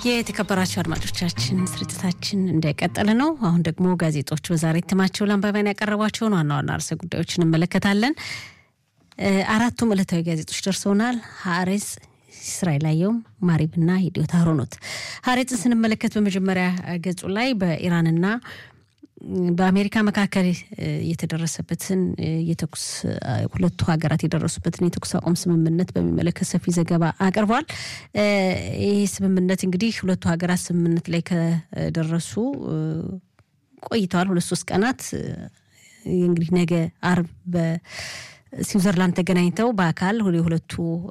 የተከበራቸው አድማጮቻችን ስርጭታችን እንደቀጠለ ነው። አሁን ደግሞ ጋዜጦች በዛሬ እትማቸው ለአንባቢያን ያቀረቧቸውን ዋና ዋና ርዕሰ ጉዳዮች እንመለከታለን። አራቱም ዕለታዊ ጋዜጦች ደርሰውናል። ሀሬጽ፣ እስራኤል አየሁም፣ ማሪብና የዲዮታ ሮኖት። ሀሬጽን ስንመለከት በመጀመሪያ ገጹ ላይ በኢራንና በአሜሪካ መካከል የተደረሰበትን የተኩስ ሁለቱ ሀገራት የደረሱበትን የተኩስ አቁም ስምምነት በሚመለከት ሰፊ ዘገባ አቅርቧል። ይህ ስምምነት እንግዲህ ሁለቱ ሀገራት ስምምነት ላይ ከደረሱ ቆይተዋል። ሁለት ሶስት ቀናት እንግዲህ ነገ አርብ በስዊዘርላንድ ተገናኝተው በአካል የሁለቱ